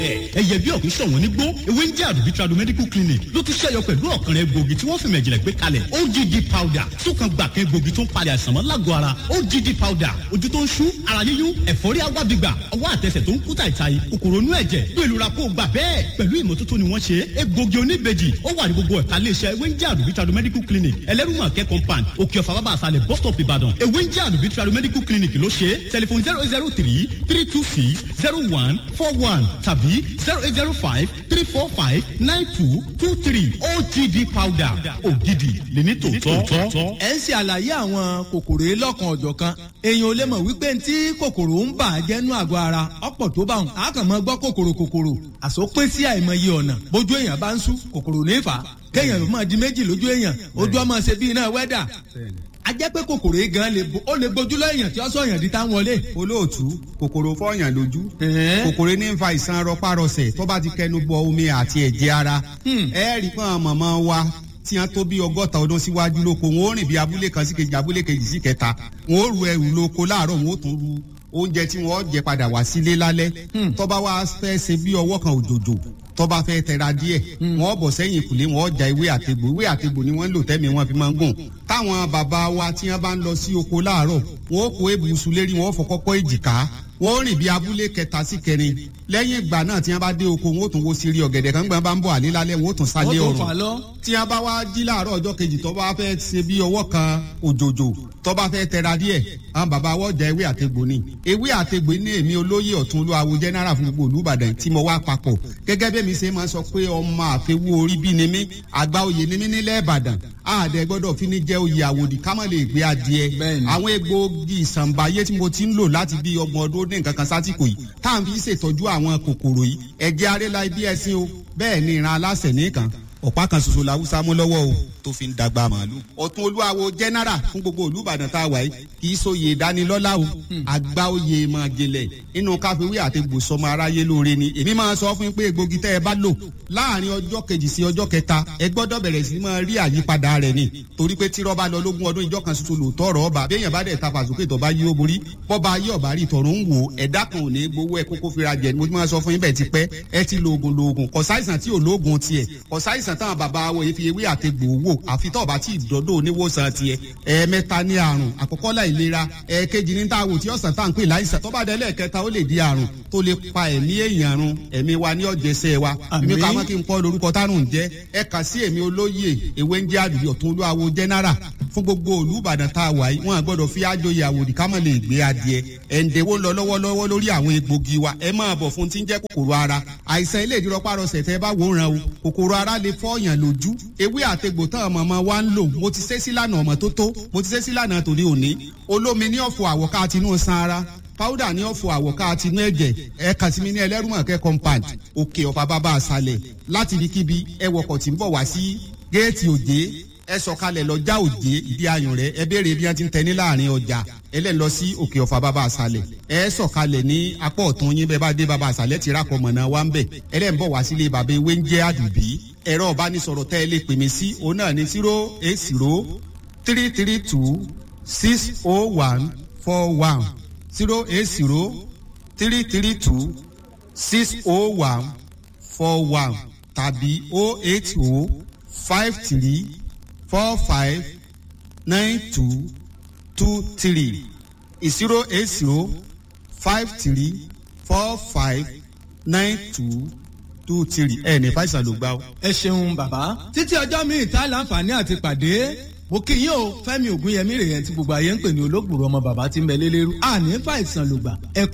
ẹyẹ bí ọ̀kún ṣọ̀wọ́n nígbó ewé ń jẹ́ àdùbí tradu medical clinic ló tún ṣẹ́yọ pẹ̀lú ọ̀kan rẹ̀ gbòógì tí wọ́n fi mẹ̀jìlẹ̀ gbé kalẹ̀ ogd powder tún kan gbà kan gbòógì tó ń palẹ̀ àìsàn mọ́ lágọ̀ọ́ ara ogd powder ojú tó ń ṣú ara yíyún ẹ̀fọ́rí agbábígbà ọwọ́ àtẹsẹ̀ tó ń kú tàìtàì kòkòrò inú ẹ̀jẹ̀ bí ìlú ra kó gbà bẹ́ẹ̀ pẹ̀lú ìmọ́tótó ni wọ́n ṣe egbògi oníbejì ó wà ní gbogbo ẹ̀ka iléeṣẹ́ ewé ń jẹ́ àdùbí tradu medical clinic ẹlẹ́rùmọ̀kẹ́ compound òkè ọ̀fà bàbá àsàlẹ̀ bus stop ìbàdàn ewé ń jẹ́ àdùbí tradu medical clinic ló ṣe tẹlifon zero zero three three two six zero one four one tàbí zero eight zero five three four five nine two two three ogd powder ògidì lèmi tòótọ́. ẹ ń ṣe àlàyé àwọn kòkòrò yìí lọ́kan ọ̀jọ̀ kan èèyàn ò lè mọ̀ wípé tí kòkòrò ń bà á jẹ́nu àgọ́ ara ọ̀pọ̀ tó bá wọn a kàn máa gbọ́ kòkòrò kòkòrò àsopín sí àìmọye ọ̀nà bójú èèyàn bá ń sú kòkòrò ní fà á kéèyàn máa di méjì lójú èèyàn ojú ọmọ ṣe bí iná wẹ́dà a jẹ́ pé kòkòrò yìí gan lè ó lè gbójú lẹ́yìn tí ó sọ yàn di tá wọlé. olóòtú kòkòrò fọyàn lójú kòkòrò ní ń fa ìsan rọpárọsẹ̀ tó bá ti kẹnu bọ omi àti ẹ̀jẹ̀ ara ẹ rí pọ́n mọ̀mọ́ wa tí wọ́n tó bí ọgọ́ta ọdún síwájú lóko wọn ó rìn bí abúlé kan sí kejì abúlé kejì sí kẹta wọn ó ru ẹrù lóko láàárọ̀ wọn ó tún ru oúnjẹ tí wọ́n jẹ padà wá sílé lálẹ́ tó bá wá fẹ́ ṣe bí ọwọ́ kan òjòjò tó bá fẹ́ tẹra díẹ̀ wọ́n bọ̀ sẹ́yìn ìkùlé wọ́n ja ewé àtegbò ewé àtegbò ni wọ́n ń lò tẹ́mi wọn fi máa ń gùn táwọn bàbá wa tí wọ́n bá ń lọ sí oko láàárọ̀ wọ́n kó ebùsù lérí wọ́n fọ kọ́kọ́ èjìká wọ́n rìn bí abúlé kẹta sí kẹrin lẹ́yìn ìgbà náà tí wọ́n bá dé oko wọ́n ó tún wo sírí ọ̀gẹ̀dẹ̀ kan gbọ́n bá ń bọ̀ àlé lálẹ́ wọ́n ó tún sálé ọ̀rùn tí wọ́n bá wá jí láàárọ̀ ọjọ́ kejì tó bá fẹ́ ṣe bí ọwọ́ kan òjòjò tó bá fẹ́ tẹra díẹ̀ àwọn bàbá wọ́n ja ewé àtegbò ni ewé àtegbò ní èmi olóyè ọ̀tún olúwawo jẹ́nẹ́rà fún gbogbo olúbàdàn tí mo wá papọ̀ gẹ́gẹ́ bí mi ṣe máa sọ pé ọmọ àfẹwú orí bí ni mí àgbà oyè ni mí nílẹ̀ ìbàdàn àdẹ gbọ́dọ̀ fi ní jẹ́ oyè àwòdì ká má lè gbé adìẹ àwọn egbòogi ìsànbáyé tí mo ti ń lò láti bí ọgbọ̀n ọdún ní nǹkan kan sásìkò yìí tá à ń fi ṣètọ́jú àwọn kòkòrò yìí ẹ̀jẹ̀ arẹ́lá ibi ẹ̀sìn o bẹ́ẹ̀ ni ìran aláṣẹ nìkan ọ̀pá kan ṣoṣo la wúsá mú lọ́wọ́ o tó fi ń dàgbà màálù. ọ̀tún olúwawo jẹ́nẹ́rà fún gbogbo olùbàdàn tá a wà yìí kì í sóye ìdánilọ́lá o àgbà oyè máa jẹlẹ̀ inú káfíwé àti gbòsọmọ aráyé lóore ni èmi máa sọ fún yín pé egbògi tẹ́ ẹ bá lò láàrin ọjọ́ kejì sí ọjọ́ kẹta ẹ gbọ́dọ̀ bẹ̀rẹ̀ sí máa rí àyípadà rẹ̀ ni torí pé tí rọ́bà lọ lógún ọdún ìjọ kan ṣoṣo lòótọ́ ọ̀rọ̀ ọba béèyàn bá dẹ̀ ta fàṣókè tó bá yí ó borí bọ́ba yí ọ̀bá rí tọ̀rọ̀ ń wò ẹ̀dá kan ò ní gbowó ẹ kókó fira jẹ mo ti máa sọ fún yín bẹ́ẹ̀ ti pẹ́ ẹ ti lo oògùn lo oògùn kọ̀sáìsàn tí ò lóògùn tiẹ̀ kọ̀sáìsàn táwọn bàbá wọ̀ yìí fi ewé àtegbò wò àfi tó bá tí ìdọ́dọ̀ oníwòsàn tiẹ̀ ẹ̀ẹ̀mẹ́ta ní àrùn àkọ́kọ́ láìlera ẹ̀ẹ̀kejì ní táwò tí ọ̀sán tá à ń pè láìsàn tó bá délẹ̀ kẹta ó lè di àrùn tó lè pa ẹ̀mí èèyàn run ẹ̀mí wa ní ọ̀jẹ̀sẹ̀ wa èmi ká mọ́ kí n kọ́ lórúkọ tárùn jẹ́ ẹ kà sí èmi olóyè ewé ń jẹ́ àdùbí ọ̀tún olúwawo jẹ́nẹ́rà fún gbogbo olùbàdàn tá a wà yìí wọn àgbọ́dọ̀ fi àjòyè àwòdì ká mọ̀ lè gbé adìẹ ẹ̀ǹdẹ̀wó lọ lọ́wọ́lọ́wọ́ lórí àwọn egbògi wa ẹ máa bọ̀ fún tí ń jẹ́ kòkòrò ara àìsàn ilé ìdírọ́párọsẹ̀ tẹ́ bá wòran o kòkòrò ara lè fọ́ọ̀yàn lójú ewé àtegbò tán ọmọ ọmọ wa ń lò mo ti ṣe sílànà ọmọ tó tó mo ti ṣe sílànà tòní òní olómi ní ọ̀fọ̀ àwọ̀ká àti inú san ara pàwùdà ní ọ̀fọ̀ àwọ̀ká àti inú ẹ̀jẹ̀ ẹ kàn sí mi ní ẹlẹ́rùmọ̀kẹ́ compound òkè ọ̀fà bàbá àṣàlẹ̀ láti ibikíbi ẹ wọkọ̀ tí ń bọ̀ wá sí géètì òjé ẹ sọ̀kalẹ̀ lọ já òjé ìdí ayùn rẹ̀ ẹ béèrè bí wọ́n ti ń tẹ ní láàrin ọjà ẹlẹ́ni lọ sí òkè ọ̀fà bàbá àṣàlẹ̀ ẹ sọ̀kalẹ̀ ní apá ọ̀tún yín bẹ́ẹ̀ bá dé bàbá àṣàlẹ̀ ti rákọ̀ mọ̀nà wa ń bẹ̀ ẹlẹ́ni bọ̀ wá sílé bàbá ewé ń jẹ́ àdùbí ẹ̀rọ ìbánisọ̀rọ̀ tẹ́ ẹ lè pè mí sí òun náà ní zero eight zero three three two six oh one four one zero eight zero three three two six oh one four one tàbí oh eight oh five three four five nine two two three zero eight zero five three four five nine two two three ẹ ní fàìsàn ló gbá o. ẹ ṣeun bàbá títí ọjọ́ míì tá láǹfààní àti pàdé mo kí yín o fẹ́mi ògúnyẹmí rèé tí gbogbo ayé ń pè ní olóògbòrò ọmọ bàbá tí ń bẹ lélẹ́rú àní fàìsàn ló gbà ẹ